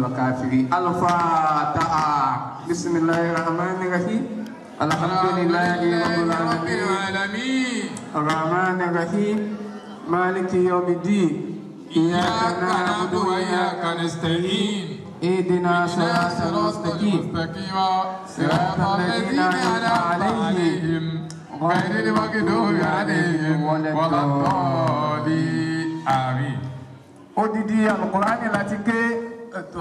الكافرين الفاتحة بسم الله الرحمن الرحيم الحمد لله رب العالمين الرحمن الرحيم مالك يوم الدين إياك نعبد وإياك نستعين اهدنا صراط المستقيم صراط الذين أنعمت عليهم غير المغضوب عليهم ولا الضالين آمين odidi alukurani láti ké ètò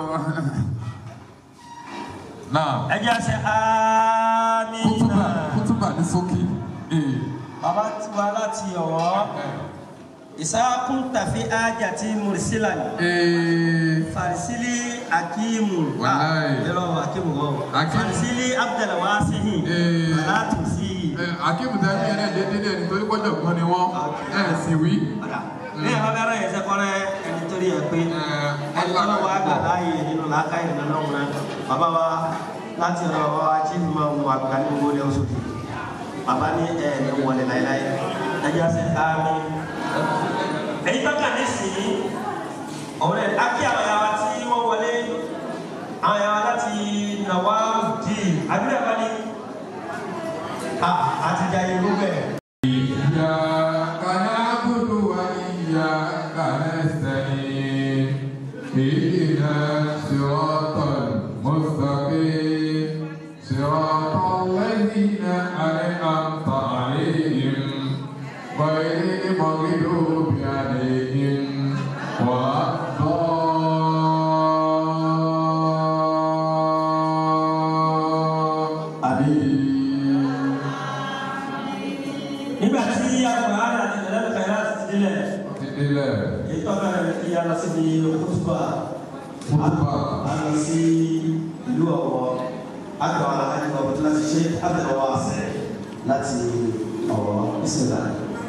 náà ẹ jẹ́ àṣẹ amínà kútùbà ní sókè bàbá tiwa láti ọ̀wọ́ ìsákùn tàfi ájà tí mùrìsílà ní farisili akimu Wàláì. yọrọ akimu wọn Akimu. farisili abdulwasihi Eh. alatusi akéwù tẹ́ fi ẹ̀rẹ́ dédé ní ẹni torí kọjọ gbọ́n ni wọ́n ẹ̀ sì wí. ọ̀dà ní ẹ̀rọ bẹ́rẹ̀ yẹn sẹ́kọ́rẹ́ ẹni torí ẹ̀ pé ẹni tó lọ́wọ́ àgbà láàyè nínú làákà ìrìnà náà wọn bàbá wa láti ọ̀dọ̀ bàbá wa chief imam wa àgbà ní gbogbo ilé oṣù tí bàbá ní ẹ̀ ní wọlé láéláé ẹjọ́ sẹ́ àmì. èyí tó kà ní sí ọ̀rẹ́ akí àwọn yàrá tí wọ́n wọlé àwọn yàrá láti nàwa dì àbílẹ̀ bá ní àtijọ́ ìlú bẹ́ẹ̀. إياك نعبد وإياك نستعين اهدنا الصراط المستقيم صراط الذين أنعمت عليهم غير المغضوب عليهم ولا الضالين nígbà tí àwọn ará àti ìlànà kàyà ti délẹ̀ Ìdílé ètò ọ̀gá kí a lọ síbi òkúta Kútùbà. a lọ sí ìlú ọ̀wọ́ àgbà àgbà ọ̀bọ̀tí láti ṣe àbẹ̀wò àṣẹ láti ọ̀wọ́ ìsìnlá.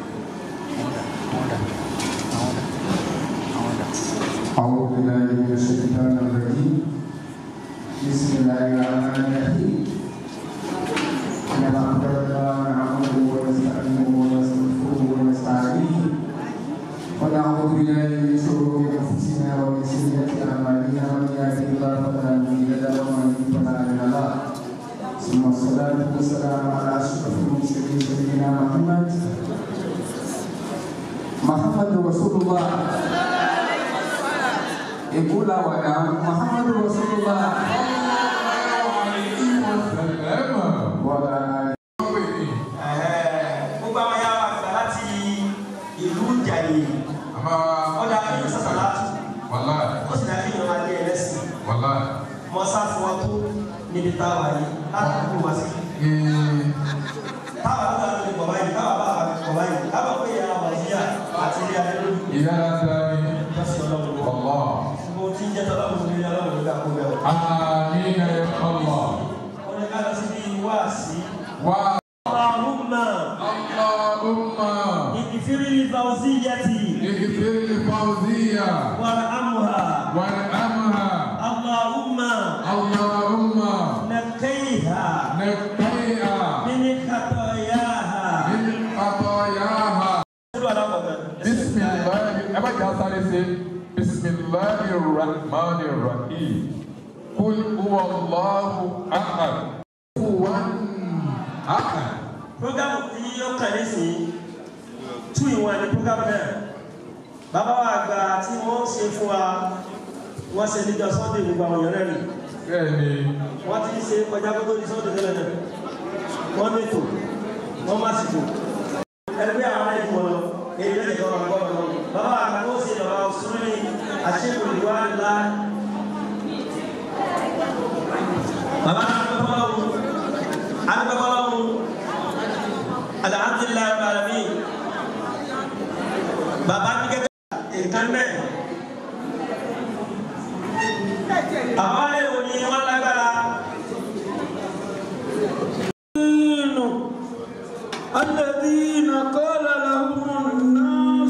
أعوذ بالله من الشيطان الرجيم بسم الله الرحمن الرحيم إن الحمد لله نحمده ونستعينه ونستغفره ونستعينه ونعوذ بالله من شرور أنفسنا ومن سيئات أعمالنا من يهده الله فلا مضل له ومن يضلل فلا هادي له ثم الصلاة والسلام على أشرف المرسلين سيدنا محمد محمد رسول الله يقول وأنا محمد رسول الله وعلى آله gbogbo àwọn yàrá àgbà láti ìlú Ìjàyè ọ̀dà kí n sàṣà láti ó sì dájú ìyọ̀nà adé ẹlẹ́sìn mọ́sá fún wa tó níbi táwa yìí láti kú wá sí. táwa ló dáa lórí bọ̀bá yìí táwa bá wà bọ̀bá yìí táwa pé ìyá wàjíyà àti ilé adé lórí lọ́sí ọlọ́run lọ. gbogbo tí ń jẹ́ tọ́lọ́run ní ọlọ́run ló dá kó bẹ́ẹ̀ o. wọ́n ní ká lọ síbi wáàsí. Allahumma اغفر لفوزيتي وارحمها اللهم اللهم نقيها نقيها من خطاياها من خطاياها بسم الله أما جاسر بسم الله الرحمن الرحيم قل هو الله أحد هو أحد programu tí yóò kàn ní sí tú ìwọ̀n ní programu náà bàbá wa àgbà tí wọ́n ṣe fún wa wọ́n ṣe níjọ sunday gbogbo àwọn èèyàn rẹ̀ rí bẹ́ẹ̀ni wọ́n ti ṣe kọjá gbogbo ní sunday tẹ́lẹ̀ náà wọ́n mẹ́tò wọ́n má sì tò ẹgbẹ́ àwọn ẹ̀dùn wọn lọ èyí lè kọ́ ọ̀rọ̀ gbọ́dọ̀ lọ bàbá wa àgbà tó ṣe lọ́wọ́ sùnmí àṣekù ìwà ńlá bàbá àgbẹ̀fọ́lọ́wọ́ àgbẹ̀fọ́lọ́wọ́ alhamdulilayi alami bàbá mi gẹ́gẹ́ nǹkan mẹ́ àwọn ẹ̀rọ ni wọ́n lágbára. الذين قال لهم الناس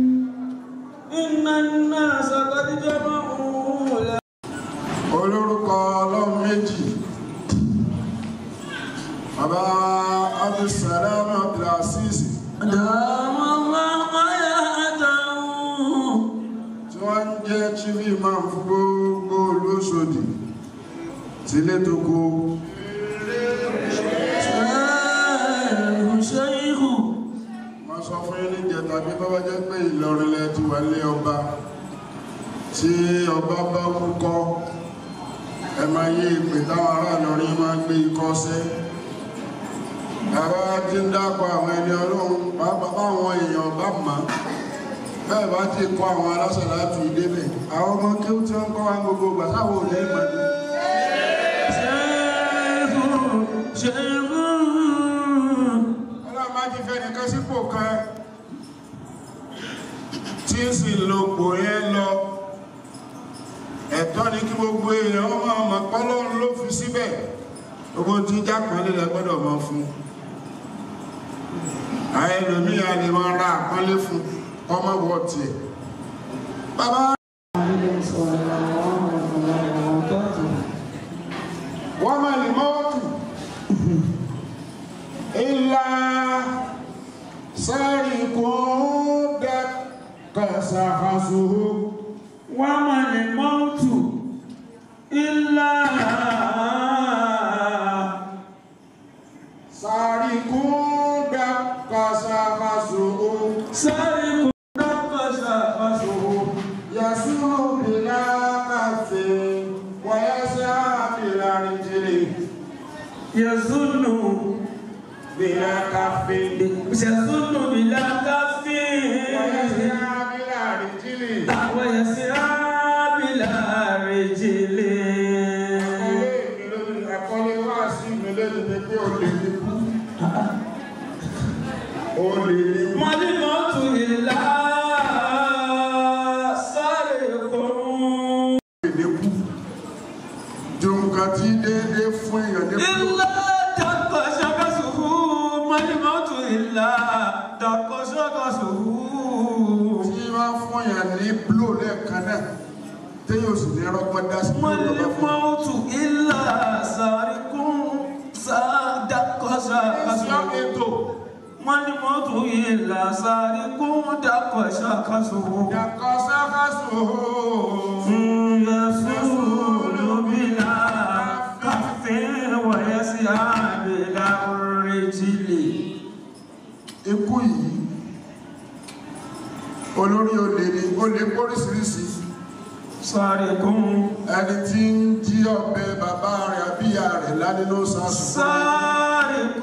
إن الناس قد جمعوا لهم olórúkọ ọlọ́run méjì bàbá abdulsalam abdulaziz دام الله حياته tí wọ́n ń jẹ́ chief imam fún gbogbo olóṣù Òṣòdì sílé tó kó ṣẹ́yìnrù wọ́n sọ fún yín níjẹ tàbí tó bá jẹ́ pé Ìlọrin lẹ ti wà lé ọba tí ọba bá wúkọ́ ẹ máa yí ìpè táwọn ará Ìlọrin máa ń gbé ikọ́ sẹ́ àwa ti ń dákọ̀ àwọn ẹni ọlọ́run pàápàá báwọn èèyàn bá mọ̀ bẹ́ẹ̀ bá ti kọ́ àwọn aláṣẹ láti débẹ̀ àwọn ọmọ kí ó ti ń kọ́ wa gbogbo ìgbà táwọn ò ní ìmọ̀ ní. ṣẹ́yìnrù ṣẹ́yìnrù ọlọ́run má ti fẹ́ nìkan sípò kan tí ń sì lo pò yẹn lọ ẹ̀tọ́ ni kí gbogbo èèyàn máa mọ̀ pọ́lọ́run ló fi síbẹ̀ gbogbo tí jápọ̀lé lẹ gbọ́dọ̀ mọ̀ fún àwọn ẹlòmíà lè máa ra àpọ́nlé fún ọmọ wọ̀ tiẹ̀ bàbá wọ́n máa lè mọ́wọ́tù ilá sáré kó dẹ́kọ̀ ṣàkóso وما الموت إلا sáré kó dẹ́kọ̀ ṣàkóso سارق نقش خشوه yasúrò bìlá kàfé wọ́yẹ́sẹ́ bìlá rìjìlì يظن bìlá kàfé يظن بلا كف wọ́yẹ́sẹ́ bìlá rìjìlì. ويسعى بلا رجل Àkọlé wá sí mi lẹ́nu ni pé o lè ní kú. O lè ní kú. ما الموت إلا سارق Lè kú. Ju nǹkan tí déédé fún èèyàn ní kú. إلا دق شخصه ما الموت إلا دق شخصه Tí wọ́n fún èèyàn ní bló lẹ́ẹ̀kan náà, téyàn sì ní rọ́gbọ́n dá sí ما bló lọ́wọ́ fún. الموت إلا سارق صدق Ẹ̀sìn شخصه ètò ما الموت إلا سارق دق شخصه ìyàkọ̀ sáfàṣù. يسول بلا كف ويسعى بلا رجل Ikú yìí, olórí olè ni, olè póríṣiríṣi. سارق Ẹni tí ń jí ọ̀bẹ bàbá rẹ̀ àbíyá rẹ̀ lánínú sásùn. سارق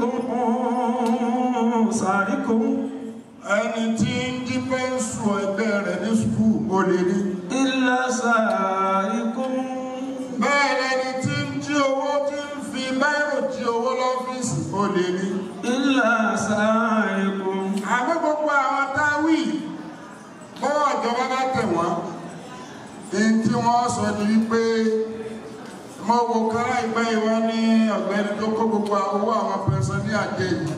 سارق ẹni tí ń jí pẹ́ńsù ẹgbẹ́ rẹ̀ ní skul ó lè rí إلا سارق bẹ́ẹ̀ lẹni tí ń jí owó tí ń fi báírò jí owó lọ́fíìsì ó lè rí إلا سارق àmọ́ gbogbo àwọn táwì bọ́wọ́ ìjọba bá tẹ̀ wọ́n èyí tí wọ́n sọ ní wípé mo wo kára ìgbẹ́ ìwọ́n ní ọ̀gbẹ́ni tó kó gbogbo owó àwọn pẹ̀sán ní àjẹ́ yìí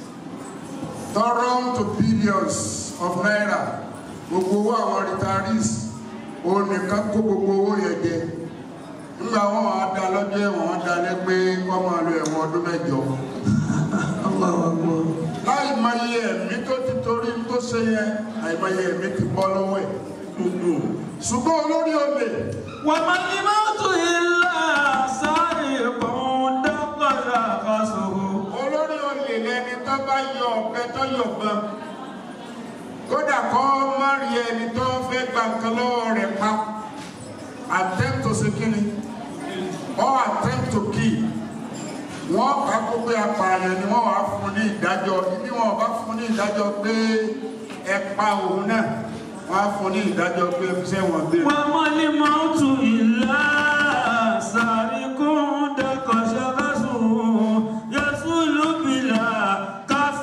tọrọ to billions of naira gbogbo owó àwọn retirees òun nìkan kó gbogbo owó yẹn jẹ nígbà wọn wàá dá lọ́jọ́ ẹ̀wọ̀n wọn dá lẹ́ pé wọ́n máa lo ẹ̀wọ̀n ọdún mẹ́jọ الله أكبر láì mọye ẹ̀mí tó ti torí tó ṣe yẹn àìmọye ẹ̀mí ti bọ́ lọ́wọ́ ẹ̀ ṣùgbọ́n olórí olè وما الموت إلا سارق دق شخصه olórí olè lẹni tó bá yọ ọ̀bẹ tó yọ̀bọ̀n kódà kọ́ má rí ẹni tó fẹ́ gba nǹkan lọ́wọ́ rẹ̀ pa attempt to ṣe kíni or attempt to kill wọ́n kà kó pé apààyàn ni wọ́n wàá fún ní ìdájọ́ ibi wọn bá fún ní ìdájọ́ pé ẹ pa òun náà wọ́n á fún ní ìdájọ́ pé ẹ fi sẹ́wọ̀n gbére. وما الموت إلا سارق دق شخصه يصل بلا كف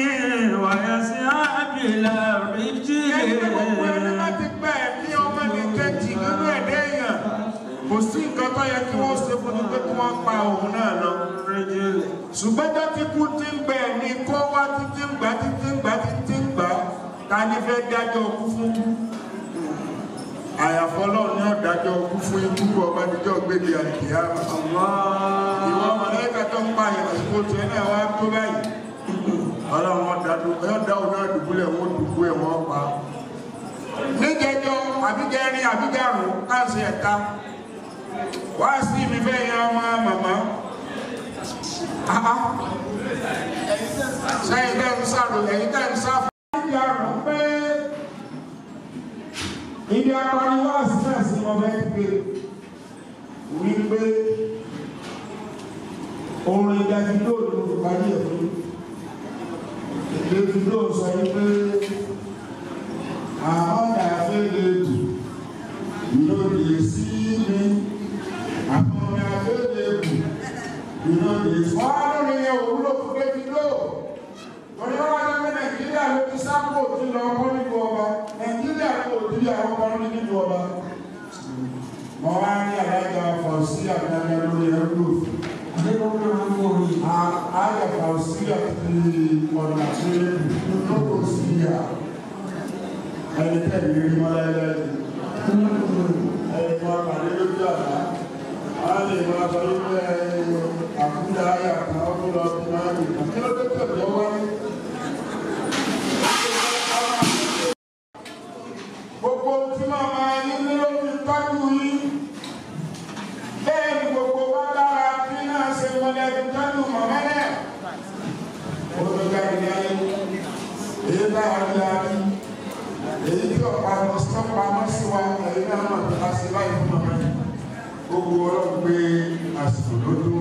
ويسعى بلا ẹni gbogbo ẹni رجل láti gbẹ ẹ̀mí ọmọ ní kẹ́jì nínú ẹ̀dẹ́ èèyàn kò sí nǹkan tó yẹ kí wọ́n ṣe fún ni pé kí wọ́n pa òun náà lọ. رجل ṣùgbọ́n tó ti kú tí ń gbẹ ẹ̀mí kó wá títí ń gbà títí ń gbà títí ń gbà ta ni fẹ́ dájọ́ ọkú fún kú. àyàfọ́ náà ni ó dájọ́ ọkú fún ikú ọba níjọ́ gbèdé àkìyà. ìwọ mọ̀lẹ́kà tó ń pa àsìkò tiẹ̀ náà wá tó báyìí. ọlọ́run ọ̀dà ọ̀dà òun náà dùbúlẹ̀ wọ́n dùbú ẹ̀ wọ́n pa níjẹjọ àbíjẹrin àbíjẹrùn káàsì ẹ̀ta wá sí mi fẹ́ yan ọmọ màmá sẹ́yìn tẹ́ ń sáré ẹ̀yìn tẹ́ ń sá fún. ìdí àrùn pé ibi akọni wá sí náà sí wọn fẹ́ gbé wípé orin Davido ló fi parí ẹ̀ fún Davido sọ wípé àwọn dàfẹ́ lè dù lòdì sí mi àwọn dàfẹ́ lè dù lòdì sí mi. wọ́n á lórí òwúrò fún Davido torí wọ́n wá jẹ́ Nàìjíríà ló ti sápò tí lọ kọ́ nínú ọba Nàìjíríà ló ti di àwọn kan nínú ọba. mo wá ní alájà fọ̀ sí àgbàdo lórí ẹ̀rọ Aya Fausia ti ọ̀nà tí ó kò sí yà. Ẹni tẹ̀lé rí mọ́ lẹ́lẹ́dì. Ẹni tó àpàdé lójú àná. A lè máa sọ wípé àkúdà ayà kan ó tó lọ sí máa rí. Kí ló dé tẹ̀lé ọwọ́ ní? Gbogbo tí máa máa yín ní ló fi tọ́jú yín bẹ́ẹ̀ ni gbogbo wa lára bí náà ṣe mọ̀lẹ́bí tọ́jú mọ̀mẹ́lẹ̀. ó ló jáde láyé èyí bá wà ní àbí èyí tí ọ̀pá lọ sí ọ̀pá mọ́ sí wa èyí náà mọ̀ tó bá ṣe báyìí fún ọmọ yẹn gbogbo ọlọ́run gbé àsìkò lójú.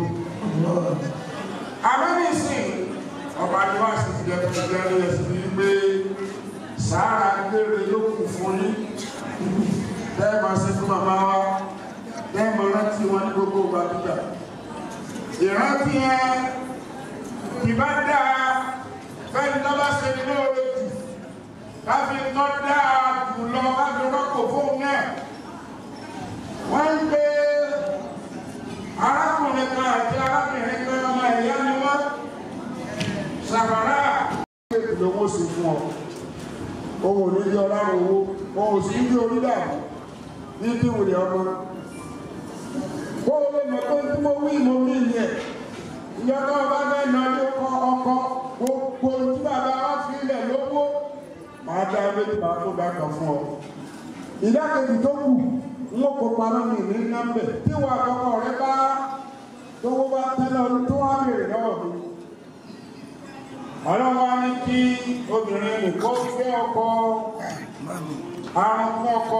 àmọ́ ní ìsìn ọba ni wọ́n sì ti jẹ́ tó ti jẹ́ lóye sí ní pé sàárà gbére yóò kù fún yín bẹ́ẹ̀ máa ṣe fún màmá wa lẹ́mọ̀ rántí wọn ní gbogbo gbàdúgbà ìrántí yẹn ìbá dáa fẹ́ni tó bá ṣe nínú oore jù káfí tó dáa jù lọ káfí rọ́pò fóun náà wọ́n ń gbé arákùnrin kan àti arábìnrin kan ọmọ ẹ̀yà ni wọ́n ṣàkàrà kéèkì ló wọ́n sì fún ọ ohun ò ní bí ọlọ́run owó ohun ò sí bí orí dàbí ní bí wùlẹ̀ ọmọ kó o lè mọ̀ pé tí mo wí mo wí ni ẹ̀ ìjọ tó o bá fẹ́ lọ ilé ọkọ ọkọ gbogbo tí bàbá wa fi ilẹ̀ lówó máa dá méjì máa tó bá kan fún ọ. ìdákejì tó kù ń kó pamọ́ mi ní nọ́mbẹ̀ tí wọ́n àkọ́kọ́ rẹ bá tówó bá tẹ́lẹ̀ ọdún tó wá bèrè lọ́wọ́ mi. ọlọ́wọ́ ní kí obìnrin nìkan fẹ́ ọkọ àrùn fún ọkọ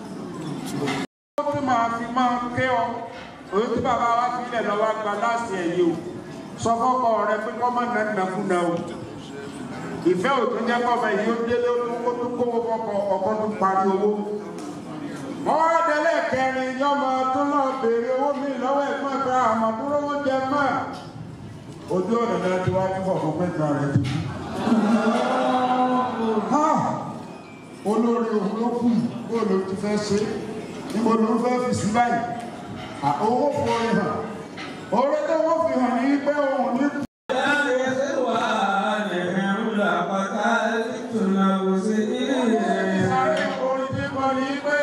ó tún máa fi máa ké ọ òun tí bàbá wa fi ilẹ̀ lọ́wọ́ gba láti ẹ̀yẹ o sọ fọ́kọ rẹ pé kọ́ máa nà nàkúnà o ìfẹ́ òtún jẹ́ kọ́fẹ́ yìí ó délé ó tún kówó fọ́kọ ọkọ tún parí owó wọ́n wá délé kẹrin yọmọ tó lọ béèrè owó mi lọ́wọ́ ẹ̀gbọ́n ẹ̀ka àmọ́ tó lọ́wọ́ jẹ mọ́ ojú ọ̀nà náà ti wá ní fọ̀fọ̀ pẹ́ta rẹ̀ ti kú olórí òun ló kù bó ló ti fẹ́ ṣe níbo ló ń fẹ́ fi sí báyìí owó forí hàn orí tó wọ́n fi hàn ní pé òun ní. sáré orin tí kò ní pé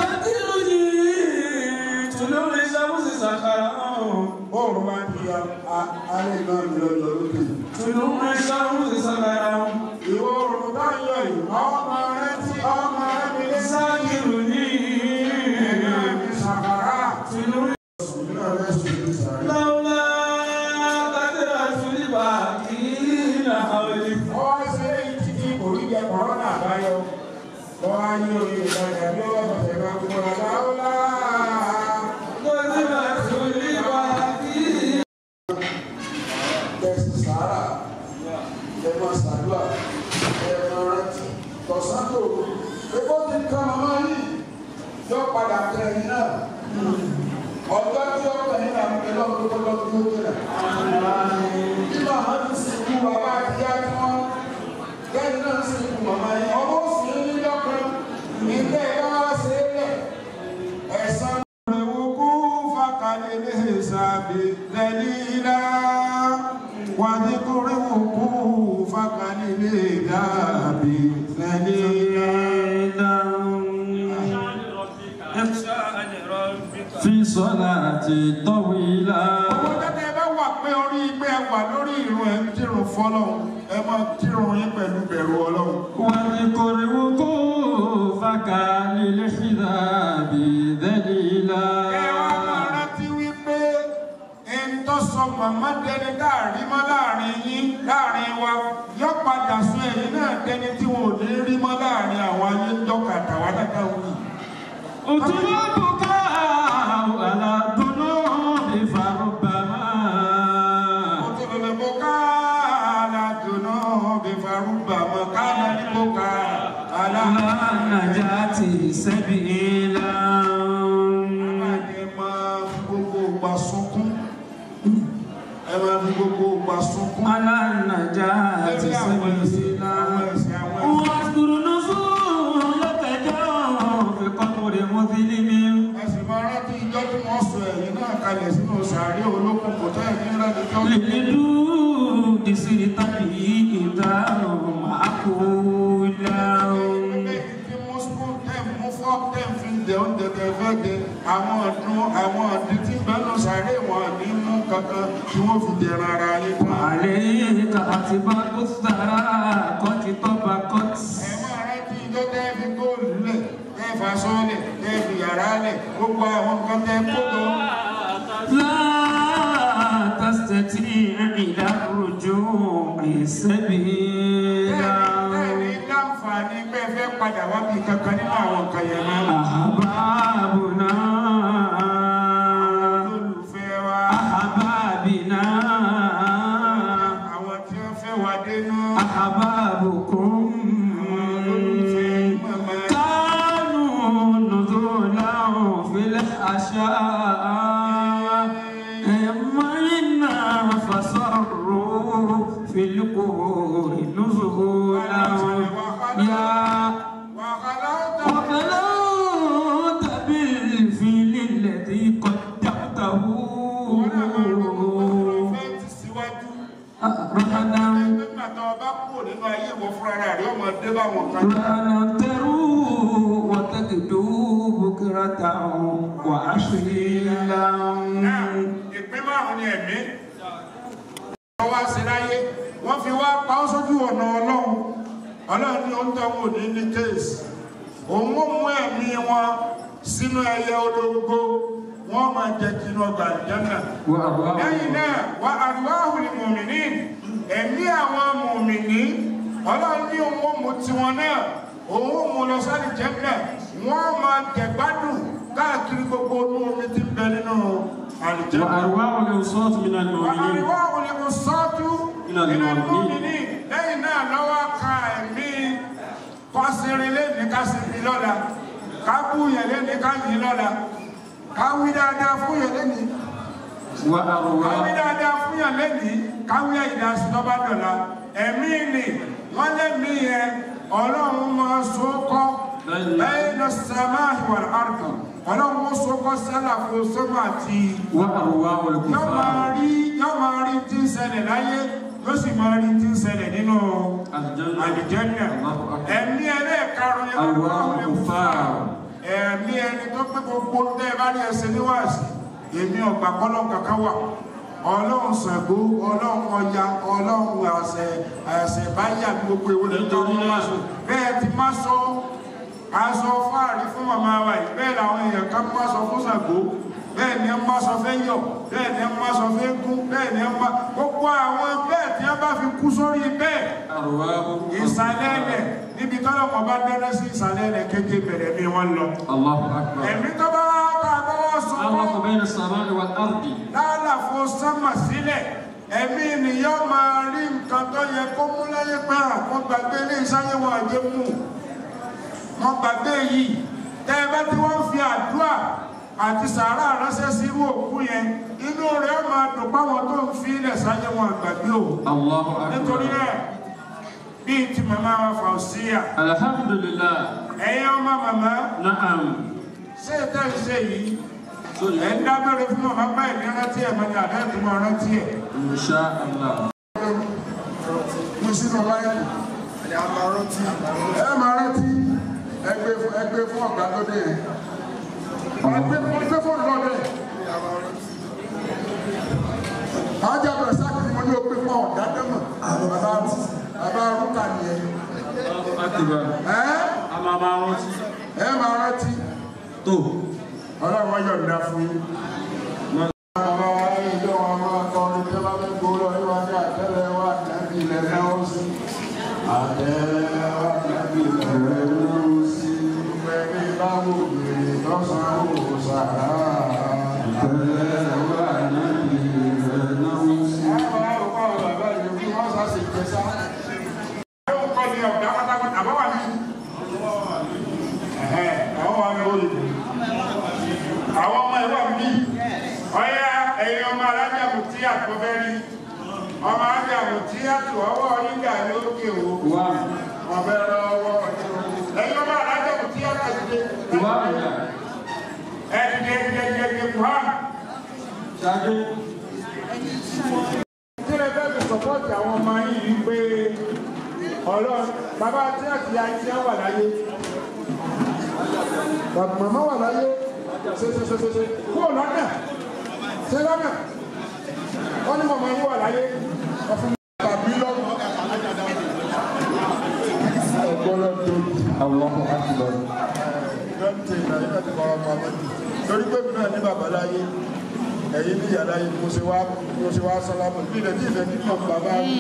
bóòrùn máa ń di alẹ́ náà mi lọ́jọ́ lókè. ìwọ oòrùn bá ń yọ yìí ọmọ rẹ tí ọmọ rẹ mi lé sáàkìrù ní ìlú sàkàrà. Ìlú rẹ̀ sùn ní sàrẹ́. Wọ́n ṣe títí oríjẹ kọ̀rọ́nà àbáyọ. Wọ́n á yí orí ìtajà bí ó wọ́n ṣẹ̀ṣẹ̀ máa kúrò láwọ́lá. Tẹ̀sí sàárà, ẹ̀mọ sàdúà, ẹ̀mọ rántí, tọ̀sán-tò. Ebó ti kan màmá yìí, yóò padà kẹrin náà. Ọjọ́ tí ó kẹrin náà ń bẹ lọ́dún tó lọ́dún tó kẹrin. Bí màmá ti sìnkú bàbá àti ìyá tí wọ́n lẹ́yìn náà sìnkú màmá yìí, ọmọ sì ń ní lọ́kàn. Ìgbẹ́ ìwọ́n wá sí ilẹ̀. Ẹ̀sán ìwòkú fàkàlẹ̀ lè sàbí lẹ́lílá. Wàdíkúrí wòkú fàkàlẹ̀ lè dàbí lẹ́lílá. في صلاة طويلة Owó tẹ́tẹ́ bá wà pé orí pé ẹ wà lórí ìrun ẹ̀ ń kírun fọ́lọ́hun, ẹ máa kírun yín pẹ̀lú bẹ̀rù Ọlọ́run. واذكر وقوفك للحذاب ذليلا Ẹ wá máa sọ màmá dẹni láàrin mọ́ láàrin yín láàrin wa yọ padà sọ ẹ̀yìn náà dẹni tí wọn ò ní rí mọ́ láàrin àwọn ayé ń dọ́kà tàwa dáadáa wù. أتربك على ذنوب فربما Òtòlòlò mo ká aládùnú bí farúgbà mo ká lẹ́ni mo ká aládùnú. على نجاة سبيلا Ẹ máa fi gbogbo ìgbà sunkún. Ẹ máa fi gbogbo ìgbà sunkún. على نجاة سبيلا واذكر نزولك جاء في قبر مظلم Ẹ̀sìn máa rántí ìjọ tí wọ́n sọ ẹ̀yìn náà kalẹ̀ sínú sàárè olókùn kò tẹ́ ẹ̀mí rẹ̀ níjọ́. للدود سرت به إذا معقولا Tí mú spoon tẹ̀ mú fork tẹ̀ fi jẹ oúnjẹ tẹ̀ fẹ́ jẹ àwọn ọdún àwọn ọdún tí bẹ́nu sàárè wọn ní mú kankan tí wọ́n fi jẹran ara yín tán. عليك أتباع الثرى قد طبقت Ẹ máa rántí ìjọ tẹ́ fi góòlù lẹ̀ tẹ́ fa sọ́ọ̀lẹ̀ tẹ́ fi yàrá lẹ̀ gbogbo àwọn nǹkan tẹ́ kó jọ. لا تستطيع إلى الرجوع سبيلا Bẹ́ẹ̀ni láǹfààní pé ẹ fẹ́ padà wá bí kankan nínú àwọn nǹkan yẹn náà. أحبابنا Olùfẹ́ wa, أحبابنا àwọn tí wọ́n fẹ́ wá dénú. أحبابكم Olùfẹ́ màmá. كانوا نزولا في الأشياء إما فصروا في القبور نزولا يا وخلوت وخلوت بالفيل الذي قدمته fẹ́ ti síwájú. رهنا Nígbà tó o bá kúrò nínú ayé ìwọ fúnra rẹ̀ ọmọ dé bá wọn kan. رهنا تروا وتكدوا بكرة وعشيلا Náà, ìpín márùn-ún ni ẹ̀mí. Wọ́n wá sí láyé, wọ́n fi wá pa ọ́ sójú ọ̀nà Ọlọ́run. Ọlọ́run ní oúnjẹ wọn ò ní ní kéèsì. Òun ó mú ẹ̀mí wọn sínú ẹyẹ ológo. Wọ́n máa jẹ kí inú ọgbà ìjẹ́nà. وأرواح lẹ́yìn náà wà àríwáhùn ní mùmìnì ẹ̀mí àwọn mùmìnì ọlọ́run ní òun ó mú tiwọn náà òun ó mú lọ sáré jẹ́nà wọ́n máa jẹ̀gbádùn káàkiri gbogbo inú omi tí ń bẹ nínú àlùjẹ́nà. وأرواح الأوساط من wà المؤمنين àríwáhùn ní mú sọ́ọ́tù Nínú nínú àwọn mùmìnì lẹ́yìn náà lọ́wọ́ ka ẹ̀mí kọ́sìnrin lẹ́ni ká sì fi lọ́la ká bú yẹn lẹ́ni ká yìí lọ́la ká wí dáadáa fún yẹn lẹ́ni káwí وأرواح dáadáa fún yàn lẹ́nìí káwí ìdásí tó bá dọ̀la ẹ̀mí ni wọ́n lẹ́mí yẹn ọlọ́run máa so kọ́ bẹ́ẹ̀ lọ sàmà ìwà àrùkà ọlọ́run ó so kọ́ sálà fún sọ́mà àti وأرواح yọ máa الكفار rí yọ máa rí tí ń ṣẹlẹ̀ láyé yóò sì máa rí tí ń ṣẹlẹ̀ nínú الجنة àlìjẹ́nà الله أكبر ẹ̀mí ẹlẹ́ẹ̀karùn yẹn أرواح الكفار ẹ̀mí ẹni tó pé gbogbo tẹ́ ẹ bá ní ẹsẹ̀ níwáàsí èmi ọ̀gbà kọ́lọ́ kankan wà ọlọ́run Ṣàngó ọlọ́run Ọya ọlọ́run àṣẹ àṣẹ báyà gbogbo ewu lè tọ́ ní wáṣọ bẹ́ẹ̀ ti má sọ aṣọ fáàrí fún màmá wa yìí bẹ́ẹ̀ làwọn èèyàn kan má sọ fún Ṣàngó bẹ́ẹ̀ ni ẹ má sọ fẹ́ yọ̀ bẹ́ẹ̀ ni ẹ má sọ fẹ́ gún bẹ́ẹ̀ ni ẹ má gbogbo àwọn bẹ́ẹ̀ tí wọ́n bá fi kú sórí bẹ́ẹ̀ أرواح ìsàlẹ̀ ẹlẹ̀ níbi tọ́lọ̀ kan bá dáná sí ìsàlẹ̀ ẹlẹ̀ kéèké bẹ̀rẹ̀ mi wọ́n lọ. الله أكبر ẹ̀mí tó bá wá bá a bá wá sọ الله بين السماء والأرض lálàfo sánmà sílẹ̀ ẹ̀mí ènìyàn máa rí nǹkan tó yẹ kó mú láyé pé àwọn gbàgbé ilé ìsáyé wọn àjẹ mú wọn gbàgbé yìí tẹ́ ẹ bá tí wọ́n fi àdúrà àti sàárà ránṣẹ́ sí irú òkú yẹn inú rẹ̀ máa dùn páwọn tó ń fi ilẹ̀ sáyé wọn àgbàgbé o الله nítorí أكبر náà bíi ti màmá wa Fauziya الحمد لله ẹ̀yin ọmọ màmá نعم ṣé ìtẹ́ ìṣe yìí ẹ̀ ń dábẹ́rẹ́ fún màmá báyìí ní rántí ẹ̀ mọ́ni àdá ìtumọ̀ rántí ẹ̀. إن شاء الله mo sínú báyìí ẹ máa rántí ẹgbẹ́ ẹgbẹ́ fún ọ̀gá lóde yẹn ẹgbẹ́ ẹgbẹ́ fún ọ̀gá lóde ajá bẹ̀rẹ̀ sáàkì ni mo ní o pé fún ọ̀gá dẹ́mọ̀ bàbá bàbá rúkà nìyẹn أكبر ẹ أما ما رأتي ẹ máa rántí تو ọlọ́run yọ̀ǹda fún yín. bàbá wa ilé wọn máa kọ́ jèrè lọ́sàn-án ó sàrà. àwọn ọmọ ẹ̀rọ mi ọ̀yá ẹ̀yin ọmọ alájàmù tí àkọ́fẹ́ rí ọmọ alájàmù tí àtù ọwọ́ yíga ní òkè o wọ́n fẹ́ rọ ọwọ́ ẹ̀yin ọmọ alájàmù tí àkọ́fẹ́ ẹ̀dìdẹ̀ ẹ̀dìdẹ̀ kùhán. tí ẹ fẹ́ fi sọ́pọ́ọ̀tì àwọn ọmọ yìí rí pé ọlọ́run bàbá tí àti àti wà láyé bàbá màmá wà láyé ṣe ṣe ṣe ṣe ṣe kúrò lọ́nà ṣe lọ́nà wọ́n ní màmá yín wà láyé ọ̀fun tàbí lọ́nà ọgbọ́lọ́ tó Allahu Akbar. lọ́ntì nàìjíríà ti kọ́ ọmọ ọmọ jù torí pé mi náà ní bàbá láyé ẹ̀yin ní ìyá láyé mo ṣe wá mo ṣe wá sálámù bí ilẹ̀ tí ilẹ̀ nínú bàbá mi.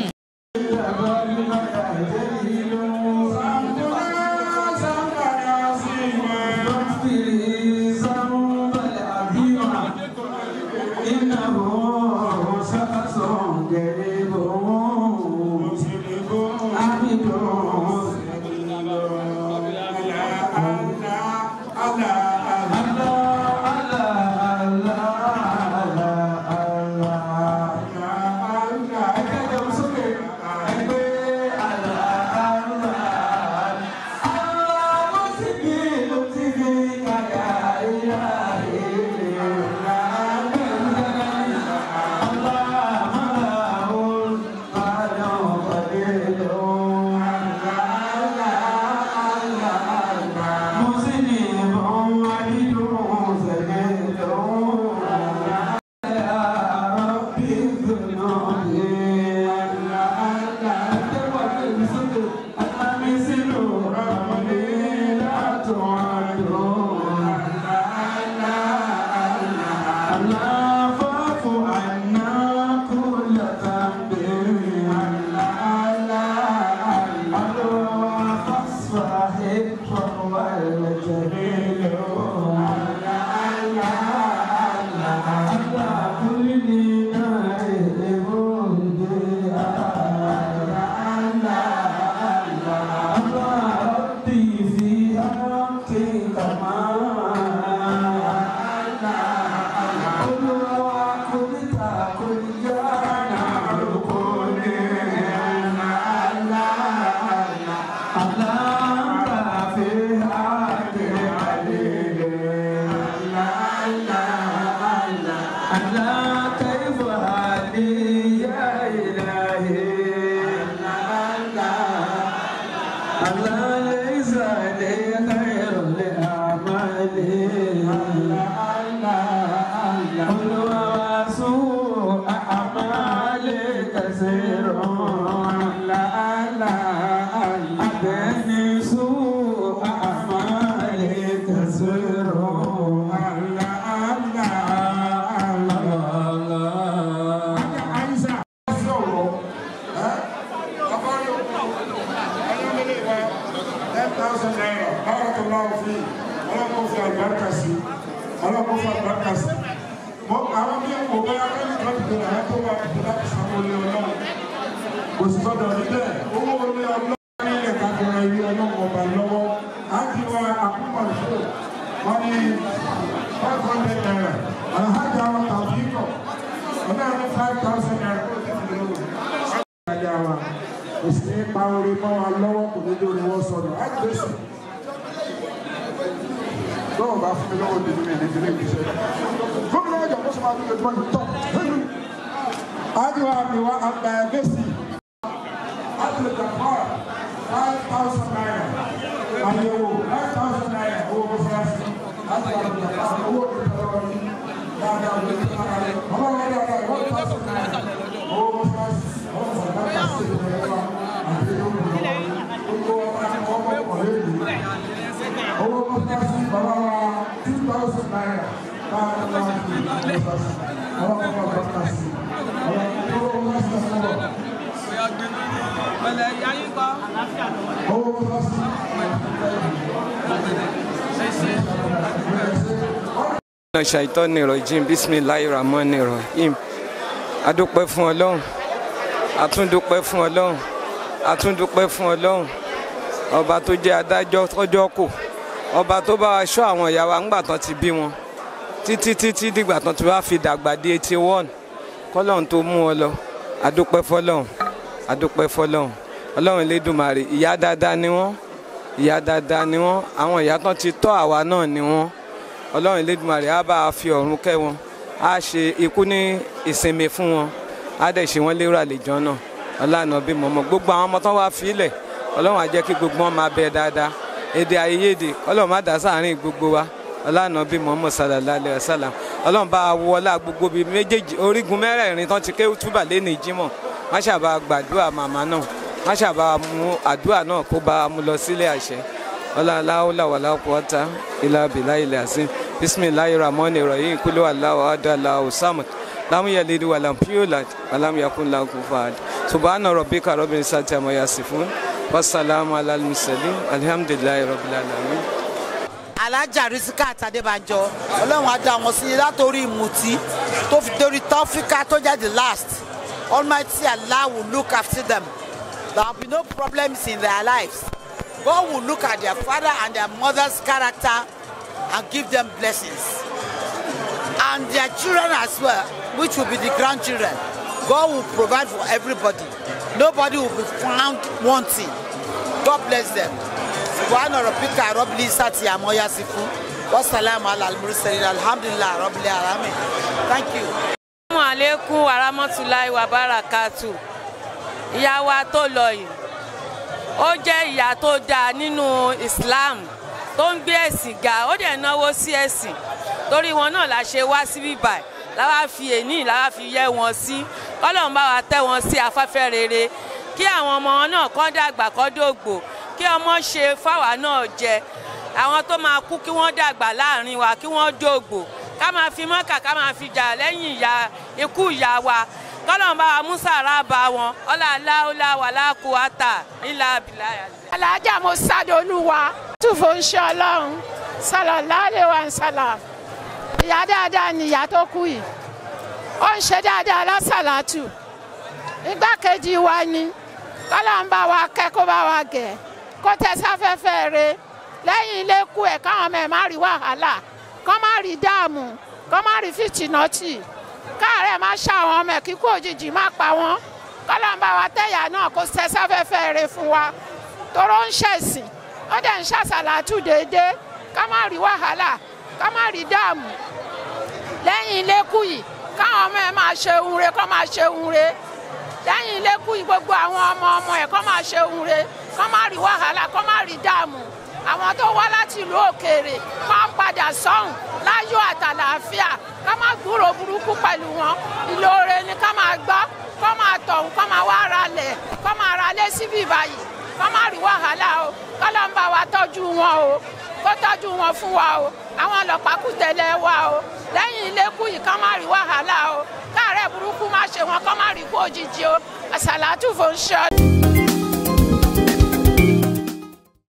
lọ́wọ́ bá fún mi lọ́wọ́ dèmí mi ní ìdílé ìgbésẹ̀. gómìnà ọjà kó sọ́mọ́ àdúgbò ìgbọ́n yìí tọ́ nínú. Ádìwà mi wá àgbà Mẹ́sì. Ádìwà Jàpá five thousand naira. Àyẹ̀wò five thousand naira owó kó fún wa sí. Ádìwà Jàpá owó kó fún wa sí. Dáadáa ló ti máa rẹ̀. Ọmọ wọn dáadáa one thousand naira owó kó fún wa sí. Ọmọ wọn dáadáa sí ìgbẹ́ wa àti ìlú ìlú. Gbogbo ọmọ ọmọ ọ̀rẹ́ ìlú owó mọ́tàsí bàbá wa two thousand naira káàdì wa fi mọ́tàsí àwọn ọmọ mọ́tàsí àwọn owó mọ́tàsí sọ̀rọ̀. Pẹ̀lẹ́ ìyá yín kọ́. owó mọ́tàsí. Ṣé ṣe. ṣàìtọ́ni rọ̀jìn bísímìláì ramọ́ni rọ̀hìm adúpẹ́ fún ọlọ́run àtúndúpẹ́ fún ọlọ́run àtúndúpẹ́ fún ọlọ́run ọba tó jẹ́ adájọ́ tọ́jọ́ kò ọba tó bá wa ṣọ́ àwọn ìyá wa ńgbà tán ti bí wọn títí títí dìgbà tán ti wá fi dàgbà di eighty one kọ́lọ́run tó mú wọn lọ adúpẹ́ fọlọ́run adúpẹ́ fọlọ́run ọlọ́run elédùnmarè ìyá dáadáa ni wọ́n ìyá dáadáa ni wọ́n àwọn ìyá tán ti tọ́ àwa náà ni wọ́n ọlọ́run elédùnmarè á bá a fi ọ̀run kẹ́ wọn á ṣe ikú ní ìsinmi fún wọn á dẹ̀ ṣe wọ́n lérò àlejò náà ọlànà bí mọ̀mọ́ gbogbo àwọn ọmọ tán wá fílẹ̀ ọlọ́run á jẹ́ kí gbogbo wọn máa bẹ dáadáa èdè àìyedè ọlọ́run má dá sáàárín gbogbo wa ọlànà bí mọ̀mọ́ sallallahu alaihi wasallam ọlọ́run bá wọlá gbogbo bíi méjèèjì orígun mẹ́rẹ̀ẹ̀rin tán ti ké túbà lẹ́nu ìjímọ̀ má ṣàbà gbàdúrà màmá náà má ṣàbà mú àdúrà náà kó bá a mú lọ sílé àṣẹ ọlọ́láwọ́lá wàlá kọ́ta ilá bìlá ilẹ̀ àṣẹ bisimilayi ramoni rahim kúlẹ̀ aláwọ̀ adàlá ọ̀sàmùt lámúyẹ̀lẹ́dẹ́ wàlámpíọ́lá wàlámùyàkúnlá kúfàd subhana rabbika rabbil izzati amma yasifun wasalaamu alal mursalin alhamdulilayi rabbil alamin. alájà risikat adébánjọ ọlọ́run á dá wọn sí látòrí ìmùtí tó fi dórí tọ́fíkà tó jẹ́ the last almighty allah will look after them there will be no problems in their lives god will look at their father and their mother's character and give them blessings and their children as well which will be the grandchildren god will provide for everybody nobody will be found wanting god bless them subhana rabbika rabbil izzati amma yasifun wasalaamu ala al-mursalin alhamdulillah rabbil alamin thank you. assalamu alaikum warahmatulahi wabarakatu ìyá wa tó lọ yìí ó jẹ́ ìyá tó dáa nínú islam tó ń gbé ẹ̀sìn ga ó dẹ̀ náwó sí ẹ̀sìn torí wọn náà la ṣe wá síbí báyìí láwa fi èní láwa fi yẹ wọn sí kọ́lọ́n bá wa tẹ́ wọn sí afẹ́fẹ́ rere kí àwọn ọmọ wọn náà kọ́ dàgbà kọ́ dògbò kí ọmọ ṣe fáwa náà jẹ àwọn tó máa kú kí wọ́n dàgbà láàrin wa kí wọ́n dògbò ká máa fi mọ́kà ká máa fi jà lẹ́yìn ìyá ikú ìyá wa kọ́lọ́n bá wa mùsàrà bá wọn ọlá aláwọlá wàlá kùwátà ńlá bìlá yàrá. alájà mo sádolúwa túfò ń ṣe ọlọ́run sàlọ̀láàlẹ̀ wa ń sàlà ìyá dáadáa ni ìyá tó kú yìí ó ń ṣe dáadáa lásàlátù igbákejì wa ni kọ́lá ń bá wa kẹ́ kó bá wa gẹ̀ kó tẹ sáfẹ́fẹ́ re lẹ́yìn ilé kú ẹ̀ káwọn ọmọ ẹ̀ má rí wàhálà kọ́ má rí dáàmú kọ́ má rí fìtìnọ́tì káàárẹ̀ má ṣàwọn ọmọ ẹ̀ kíkú òjijì má pa wọ́n kọ́lá ń bá wa tẹ̀yà náà kó tẹ sáfẹ́fẹ́ re fún wa toró ń ṣẹ̀sìn ó dẹ̀ ń ṣàṣàlátù déédéé ká má rí wàhálà ká má rí dáàmú lẹ́yìn ilé kú yìí káwọn ọmọ ẹ̀ máa ṣe ohun re kọ́ máa ṣe ohun re lẹ́yìn ilé kú yìí gbogbo àwọn ọmọ ọmọ ẹ̀ kọ́ máa ṣe ohun re kọ́ má rí wàhálà kọ́ má rí dáàmú àwọn tó wá láti ìlú òkèèrè máa ń padà sọ́hùn láyọ̀ àtàlàáfíà ká má gbúrò burúkú pẹ̀lú wọn ìlóore ni ká máa gbọ́ kọ́ máa tọ̀hún kọ́ máa wá ralẹ̀ kọ́ máa ralẹ̀ síbí báyìí kọ́ má rí wàhálà o kọ́ ló ń bá wa tọ́jú wọn o kó tọ́jú wọn fún wa o àwọn ọlọ́pàá kù tẹ̀lé wa o lẹ́yìn ilé kú yìí kọ́ má rí wàhálà o káàárẹ̀ burúkú má ṣe wọn kọ́ má rí kú òjijì o àṣàlátù fò ń ṣe ọdún.